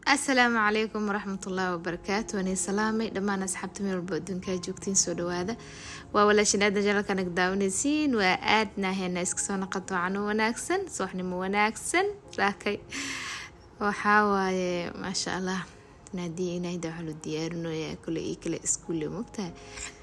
asalaamu calaykum waraxmatullaahi wabarakaatu waanii salaamay dhammaan asxaabta meel walba adduunkaa joogtiin soo dhawaada waa walaashinaada jalalka nag daawanaysiin waa aadna heena iska soo naqato cano wanaagsan sooxnimo wanaagsan raakay waxaa waaye maasha allah naadiya inayda waxaa loo diyaarinoyaa kule iyo kale iskuulle mogtahay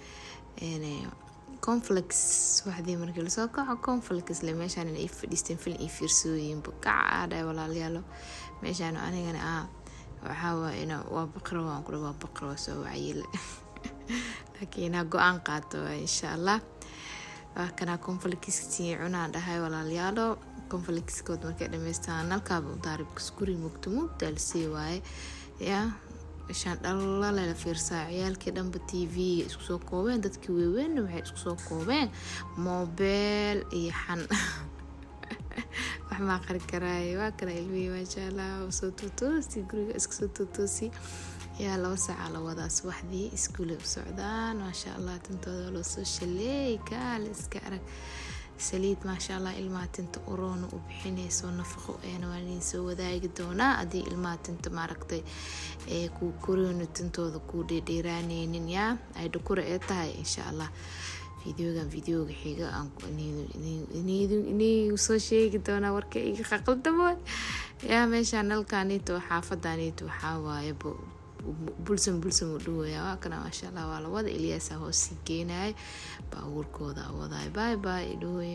conflex waxdii markii lasoo kaco conflex le meeshaan inay fadhiisteen filin iyo fiirsooyinba kacaadhay walaalayaalo meeshaan anigana ah waxaa waay ina waa baqra waan kule waa baqra waa soo wacayile laakiin inaa go-aan qaato waay insha allah waa kanaa conflexkii cunaan dhahay walaalayaalo conflexkood markay dhamaystaan nalkaaba daaribkas guri mugto mugdaa lasii waaye yaa shaan dhalala la fiirsaa ciyaalkii dhanba t v isku soo koobeen dadkii weeweynna waxay isku soo koobeen moobeel iyo xan wax maa qari karaaye waa kana ilmihii maasha allah soo tootoosi guriga iska soo tootoosi yaa laba saaca la wadaa subaxdii iskuule u socdaan maasha allah tintooda loo soo shaleey kaale iska arag saliid maasha allah ilmaha tinta uroona u bixinayso nafaqo eena waa idin soo wadaagi doonaa haddii ilmaha tinta maaragtay ee ku koreyno tintooda ku dheedheeraaneynin yaa ay dhukura ee tahay insha allah videogan videoga xiga inii soo sheegi doonaa warka iga qaqaldamo yaa meeshaan nalkaaniito xaafadaaniito waxaa waaye bulsan bulsan u dhawaya waa kana maasha allah waa lawada ilyaasa hoosii geenayo baabuurkooda wadaay bay bay dhawey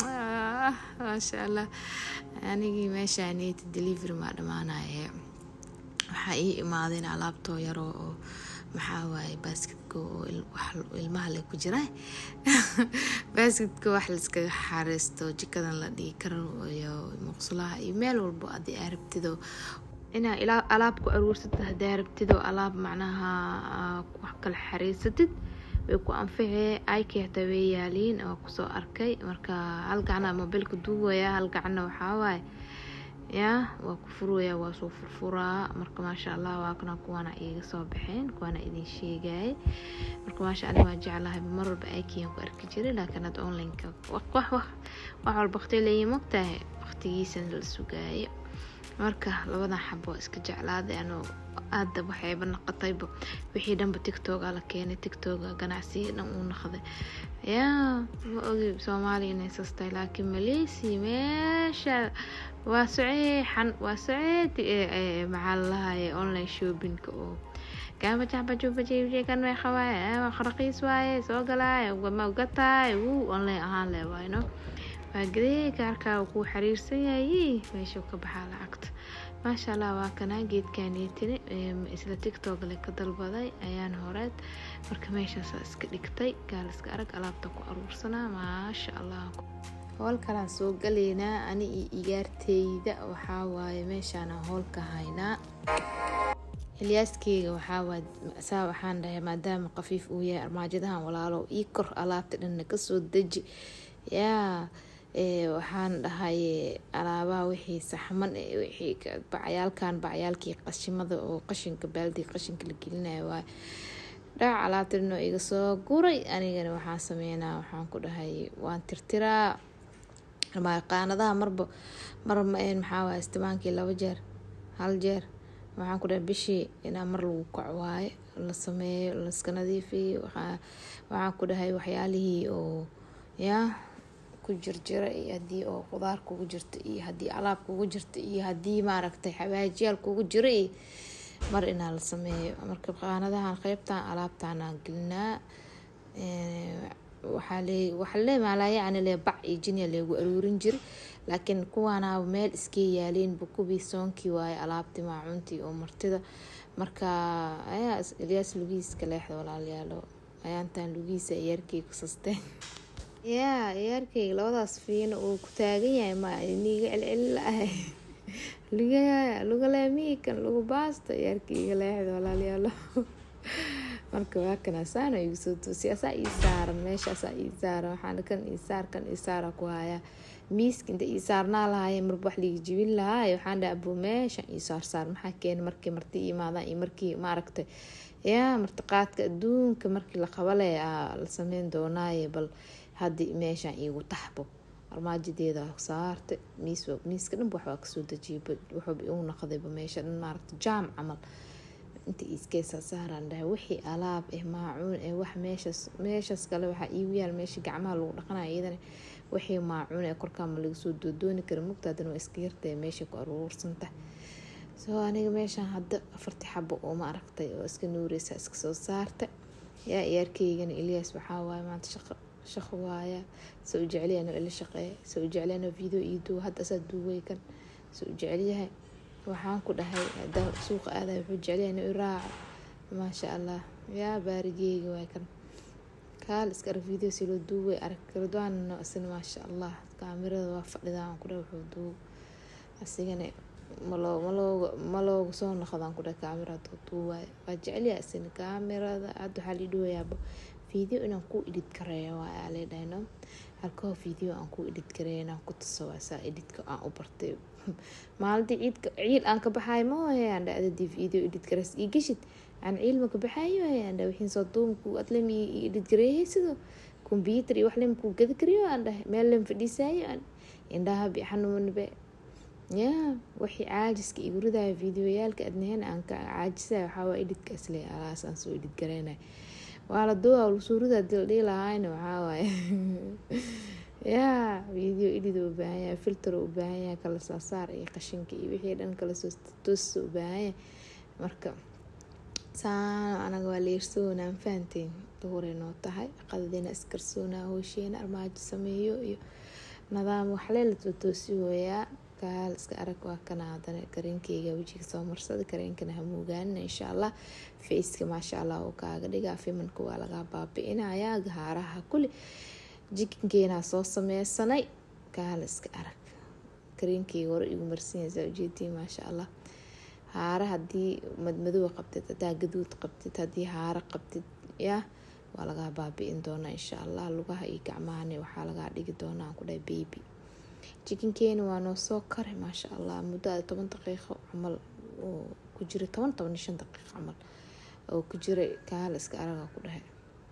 maasha allah anigii meeshaaniito delivery maa dhamaanaye waxaa ii imaadeen alaabtoo yaroo oo maxaa waaye baasketka oo ilmaha le ku jira baasketka wax laiskaga xareysto jikadan la dhigi karo iyo muqsulaha iyo meel walbo haddii aa rabtido inaa ilaa alaab ku aruursatid haddii aa rabtido alaab macnaha wax kala xareysatid way ku anficee aykii hataa way yaaliin waa kusoo arkay marka hal gacna mobilka duugaya hal gacna waxaa waaye yaa waa ku furaya waa soo furfuraa marka maasha allah waa kana kuwaana iiga soo baxeen kuwaana idin sheegayay marka maasha allah waa jeclahay mar walba aykiyan ku arki jiray laakiin hadda onlineka wax wax wax walba waqti leeyihin mogtahay waqtigiisana la sugaayo marka labadan xabo waa iska jeclaaday anoo aada waxayba naqotayba wixii dhanba tictoga la keenay tictoga ganacsiga dhan uu naqday yaa ma ogi soomaaliya inay sastahay laakiin maleysia meesha waa soceexan waa soceed maxaa lalahaye online shoppingka oo gaamajaxbajubajekan way qabaaye raqiis waaye soo galaaye ma ugataay wuu online ahaan le waayno waa gadee gaarkaa kuu xiriirsan yahay meeshuu ka baxaa lacagta maasha allah waa kanaa geedkaaniitini isla tictok le ka dalbaday ayaan horeed marka meeshaasaa iska dhigtay gaaliska arag alaabta ku aruursanaa maasha allah howl kalaan soo galaynaa ani iyo igaarteyda waxaa waaye meeshaana howlka haynaa ilyaaskeyga waxaawaay saa waxaan dhahay maadaama qafiif uu yahay armaajadahan walaalo ii kor alaabta dhanna kasoo deji yaa waxaan dhahay alaabaha wixii saxman wixii bacyaalkan bacyaalkii qashimada oo qashinka baaldiga qashinka la gelinayo waay dhac alaabta dhanoo iga soo guray anigana waxaan sameynaa waxaan ku dhahay waan tirtiraa qaanadaha marba mar maxaa waay istimaankii laba jeer hal jeer waxaan ku dhahay bishii inaa mar lagu kaco waaye la sameeyo laiska nadiifiyo waxaan ku dhahay waxyaalihii oo yaa ku jirjira iyo haddii oo qudaar kugu jirta iyo haddii alaab kugu jirta iyo haddii maaragtay xawaajiyaal kugu jira iyo mar inaa la sameeyo marka qaanadahan qeybtan alaabtaanaa gelinaa waxaa le maalayacni le bac iyo jinya leegu aruurin jira laakiin kuwaana meel iskee yaaleenba kubii soonkii waaye alaabtii maacuntii oo martida marka ayaa ilyaas lugihiiska leexda walaalayaalo ayaantan lugihiisa ciyaarkey ku sasteen yaa ciyaarkeyga labadaas fiino uu ku taagan yahay ma niiga celceli la-ahay lugalaamiikan lagu baasta ciyaarkeyga leexda walaalayaalo marka waa kana saana igu soo toosiy asaa ii saaran meeshaasaa ii saaran waxaan kan ii saar kan ii saara ku hayaa miiska inta ii saarnaa lahaaye marba wax liiga jibin lahaaye waxaan dhaha abuu meeshan ii saar saar maxaa keena markii marti imaadaan iyo markii maaragtay yaa martiqaadka adduunka markii la qabale aa la sameyn doonaaye bal haddii meeshaan iigu taxbo armaajadeeda saartay miis miiska dhanba waxbaa kasoo dejiyay wuxuuba igu naqdayba meesha dhan maaragta jaam camal inta iskeysaa saaraan dhahay wixii alaab eh maacuun eh wax meeshaas meeshaas kale waxaa iigu yaal meesha gacmaha lagu dhaqanaya iyadana wixii maacuun ee korkaa ma laga soo doodooni kara mugta haddana waa iska yartahay meesha ku aruursanta soo aniga meeshaan hadda afartii xabo oo ma aragtay oo iska nuureysa iska soo saarta yaa iyaarkeygana eliyaas waxaa waaye maanta shaqo shaqo waaya soo u jecelyahan ila shaqeeya soo u jecelyahan video ii duuba hadda asaa duubay kan soo u jecelyahay waxaan ku dhahay hadaa suuqa aaday wuxuu jecelyahay inuu iraaco maasha allah yaa baarigeyga waay kan kaal iska arag video si loo duubay arag ridwaanno isna maasha allah kaamirada waa fadhidaa aan ku dhahay wuxuu duub asigana maloo malooga malooga soo noqdaan ku dhahay kaamirada duubaay waa jecelyahay isna kaamirada hadda waxaa lii dhawayaaba video inaan ku edit kareeyo waa aa leedhahno halkoo video aan ku edit kareeyo inaan ku tuso waa saa editka aan u bartay maalintii ciidka ciil aan ka baxaayo ma hoyaan dha adadii video edit kareys ii geshid aan ciil ma ka baxaayo hoyaan dha wixiin soo duumku adlem ii edit gareeyay sidoo computer iyo wax lem kuu gadi kariyo aan dhahay meel lem fadhiisaayo aan indhaha bi xanuunbe yaa wixii caajiska igu ridaayo videoyaalka adnaheen aan ka caajisayo waxaa waa editka isle alaas aan soo edit gareynayo waa la duuba lusuurida dildhii lahaayna waxaa waaye yaa video edit u baahan yahay filter u baahan yahay kala saasaar iyo qashinka iyo wixii dhan kala soo toosa u baahan yahay marka saan anaga waa leersoona aan fahanteen duhuray noo tahay qadadiina iskarsoonaa hoosheena armaajo sameeyo iyo nadaam waxlee la tootoosi hooyaa kaal iska arag waa kana hadana kareenkeyga wejiga soo marsada kareenkana hamuugaanina insha allah faceka maasha allah uu kaaga dhigaa fimanka waa lagaa baabi-inayaa gahaaraha kuli jikinkeenaa soo sameysanay kaal iska arag kareenkeyga hore igu marsiinaysaa ujeedii maasha allah haara hadii madmadow qabtid hadaa gaduud qabtid hadii haara qabtid yaa waa lagaa baabi-in doonaa insha allah lugaha iyo gacmahana waxaa lagaa dhigi doonaa aan ku dhahay baby jikinkeena waa noo soo karay maasha allah muddo toban daqiiqo camal oo ku jira toban toban iyo shan daqiiqo camal oo ku jiray kaala iska araga ku dhahay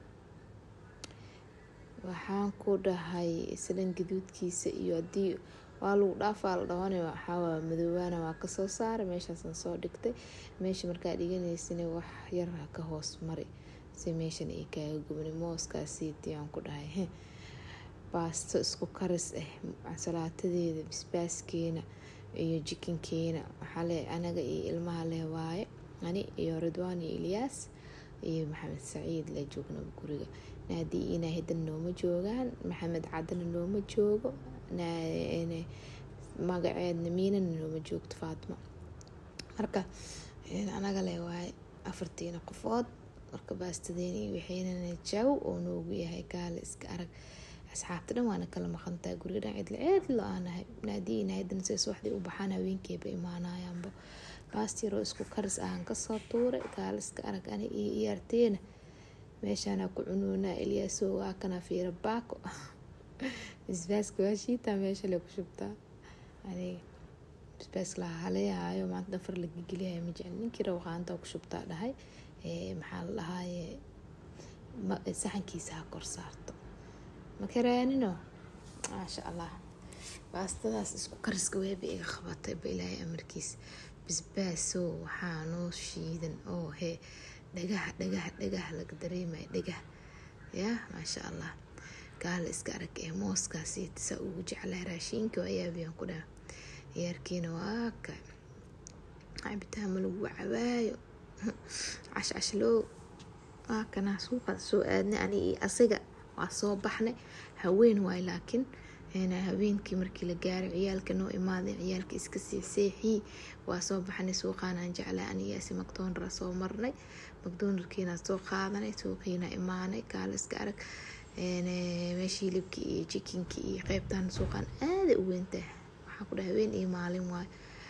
waxaan ku dhahay islan gaduudkiisa iyo hadii waa lagu dhaafaa la dhawana waxaawaa madoobaana waa kasoo saaray meeshaasaan soo dhigtay meesha markaa dhiganaysana wax yar ka hoos mari si meeshan ay kaaga gubnay mooskaasiiti aan ku dhahay baasto isku karis ah salaatadeeda bisbaaskeena iyo jikinkeena waxaa le anaga iyo ilmaha leh waaye ani iyo ridwaan iyo ilyaas iyo maxamed saciid la joognaba guriga naadii inaa hidan nooma joogaan maxamed cadana nooma joogo magaceedna miinana nooma joogto faatimo marka anaga le waaye afartiina qofood marka baastadeena iyo waxaynana jaw oo noogu yahay gaale iska arag asxaabta dhan waana kala maqantaa guriga dhan cidla ceedlo aanahay naadiina hadan se subaxdii u baxaan haweenkeeba imaanayaanba baastiyaroo isku karis ahaan kasoo tuuray gaale iska arag ani iyo iyaarteena meeshaana ku cunuunaa eliyaaso waa kana fiira baako bisbaaska waa shiitaa meesha le ku shubtaa aniga bisbaas la haleyahayo maanta dhafar la gigeliyayo ma jecel ninkii rawqaanta ku shubtaa dhahay maxaa la dhahaaye saxankiisa ha kor saarto makaraanino maasha allah baastadaas isku kariska weeba iga qabatay ba ilaahay amarkiisa bisbaaso waxaa noo shiidan oo hee dhagaha dhagaha dhagaha laga dareemaya dhagaha yaa maasha allah gaala iska arag ee mooskaasi saa ugu jeclaa raashiinka ayaabiyaan ku dhaha ciyaarkiina waa ka cabitaama lagu cabaayo cashcashlow waa kanaa suuqa soo aadnay ani iyo asiga waa soo baxnay haween waay laakiin habeenkii markii la gaaray ciyaalka noo imaaday ciyaalka iska seexseexii waa soo baxnay suuqaanaan jeclaa aniyaasi macdonara soo marnay macdonarkiina soo qaadanay suuqiina imaanay kaala iska arag meesha hilibkii iyo jikinkii iyo qeybtan suuqaan aaday u weyntahay waxaa ku dhaha haween iyo maalin waay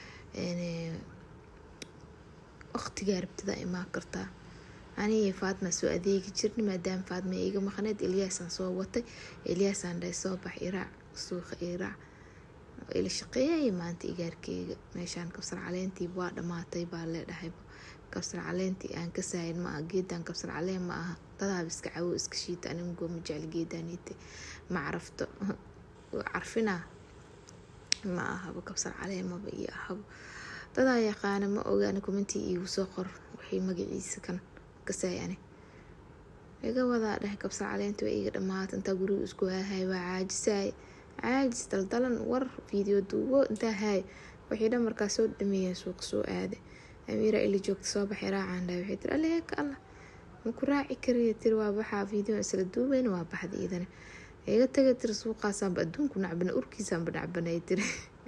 waqtigaa rabtida imaan kartaa aniga faatma soo adeegi jirna maadaama faatma iga maqneed elyaasaan soo watay elyaasaan dhahay soo bax iraac suuqa iraac ila shaqeeyay maanta igaarkeyga meeshaan kabsar caleentii waa dhamaatay baa leedhahay kabsar caleentii aan ka saayin ma aha geedaan kabsar caleen ma aha dadaaba iska cawo iska shiita animgoo ma jecel geedaaniite ma carafto carfinaa ma ahabo kabsar caleemaba iyo ahabo dadaa yaqaana ma ogaana kumantii iigu soo qor wixii magaciisa kan kasayane iga wadaa dhahay kabsar caleenta waa iiga dhamaata intaa guriga isku haahay waa caajisaay caajis daldalan war video duubo intaa haay waxay dhan markaa soo dhameeyeen suuqa soo aada amiira ili joogta soo baxay raacaan dhahay waxay tiri aleeka allah ma ku raaci kariya tiri waa baxaa video isla duubayna waa baxda iidana iga taga tiri suuqaasaanba adduunku nacbana urkiisaanba nacbanay tiri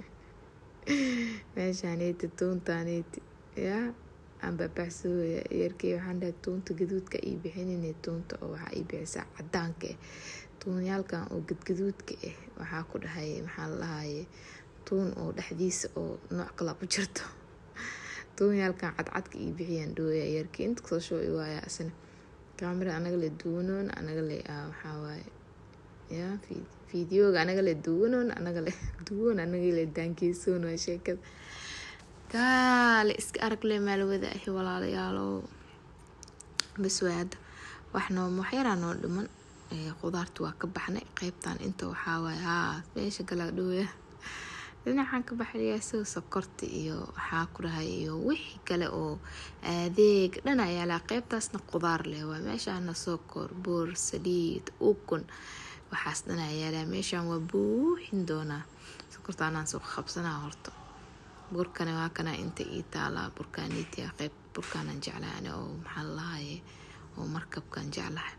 meeshaaneti tuuntaaneti yaa aan baabaxsooya yarkey waxaan dhahay tuunta gaduudka ii bixinine tuunta oo waxaa ii bixisaa cadaanka ah tuunyaalkan oo gadgaduudka ah waxaa ku dhahay maxaa la dhahaye tuun oo dhexdiisa oo nooc kala ku jirto tuunyaalkan cadcadka ii bixiyaan dhooya yarkii inta kasoo shoo waaya asna kaamira anaga le duwanoon anaga le waxaa waaye ya fideoga anaga le duwanoon anaga le duwan anaga le daankeesoon waa sheekada kaale iska aragle maalwada ahi walaalayaalo bas waa hadda wax noo waxyaraa noo dhiman qudaarta waa ka baxnay qeybtan inta waxaa waaye haa meesha galaa dhooya dhinacan ka baxaya sida sokorta iyo waxaa ku dhahay iyo wixii kale oo adeeg dhan ayaa laa qeybtaasna qudaar leh waa meeshaana sokor boor saliid ukun waxaas dhan ayaa laa meeshaan waa buuxin doonaa sokorta anaan soo qabsanaa horta burkana waa kana inta ii taalaa burkaaniitia qeyb burkaanan jeclaane oo maxaa lalahaye oo markabkan jeclahay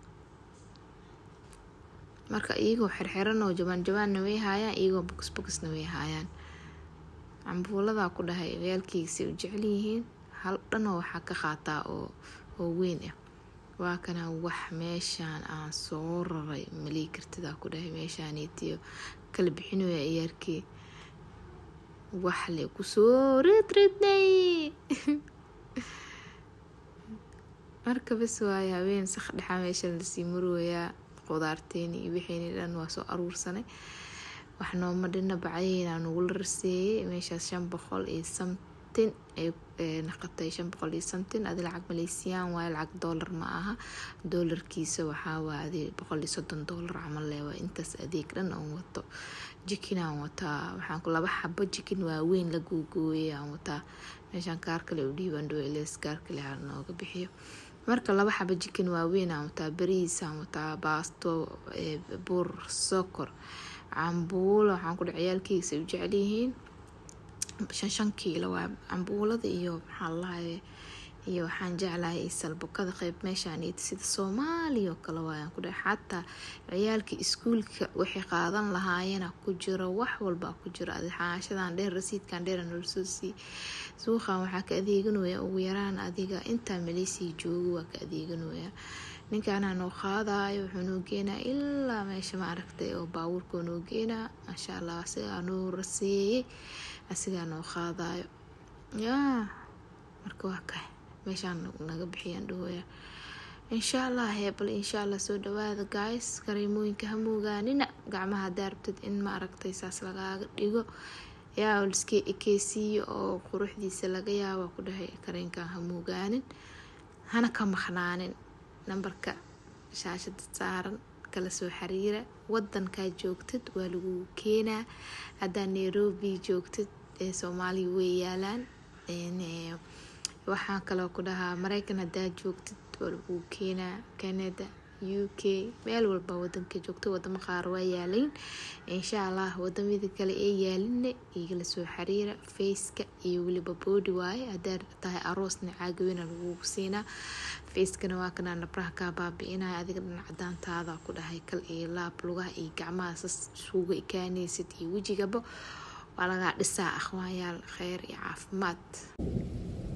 marka iyagoo xirxiran oo jabaan jabaanna way haayaan iyagoo boks boksna way haayaan cambuuladaa ku dhahay ciyaalkiisay u jecel yihiin hal dhanoo waxaa ka qaataa oo oo weyn ah waa kana wax meeshaan aan soo raray malii kartidaa ku dhahay meeshaaniitiyo kala bixinooya ciyaarkii wax le kusoo ridridnay marka bas waaye haween sak dhexaa meeshan lasii marooyaa qudaarteeni iyo wixiini dhan waa soo aruursanay wax nooma dhina bacyaheena nagula raseeyay meeshaas shan boqol iyo samtin ay naqatay shan boqol iyo samtin adi lacag maleysiyaan waayo lacag doolar ma aha doolarkiisa waxaa waa adi boqol iyo soddon doolar camal leh waa intaas adeeg dhan aan wato jikinaan wataa waxaan ku laba xabo jikin waaweyn la googooyay aan wataa meeshaan kaar kale u dhiibaan dhoweles kaar kale ha nooga bixiyo marka laba xaba jikin waaweyn aan wataa bariisaan wataa baasto bur sokor cambuulo waxaan ku dha ciyaalkiisa u jecel yihiin shan shan kiilo waa cambuulada iyo maxaa lalahaye iyo waxaan jeclahay salbukada qeyb meeshaan sida soomaaliya oo kale waayaan ku dhahay xataa ciyaalka iskuulka waxay qaadan lahaayena ku jiro wax walbaa ku jiro xaashadan dheer rasiidkan dheer nolosoo sii suuqan waxaa ka adeeganooya ugu yaraan adiga intaa maleysii joogo waa ka adeeganooya ninkaanaa noo qaadayo wuxuu noo geenaa ilaa meesha ma aragtay oo baabuurkoo noo geenaa maasha allah asigaa noo raseeyey asigaa noo qaadayo yaa marka waa kahay meeshaan naga bixiyaan dhahooya insha allah heebal insha allah soo dhawaada guys kareemooyinka hamuugaanina gacmaha daarabtad in ma aragtay saas lagaaga dhigo yaa liska ekeysiiyo oo quruxdiisa laga yaaba ku dhahay kareenkan hamuugaanin hana ka maqnaanin nambarka shaashada saaran kala soo xiriira wadankaa joogtid waa lagu keenaa haddaa nairobi joogtid ee soomaaliya way yaalaan waxaan kaloo ku dhahaa mareykan haddaa joogtid waa lagu keenaa canada u k meel walba wadanka joogto wadamo qaar waa yaalayn insha allah wadamada kale ee yaalinna igala soo xiriira faceka iyo weliba boodi waaye hadaa tahay aroosna caagaweyna lagugu siinaa facekana waa kanaa nabraha kaa baabi-inaya adiga dhan cadaantaada ku dhahay kal iyo laab lugaha iyo gacmaha sas isuga ikaanaysid iyo wejigaba waa lagaa dhisaa akhwaanyaal kheyr iyo caafimaad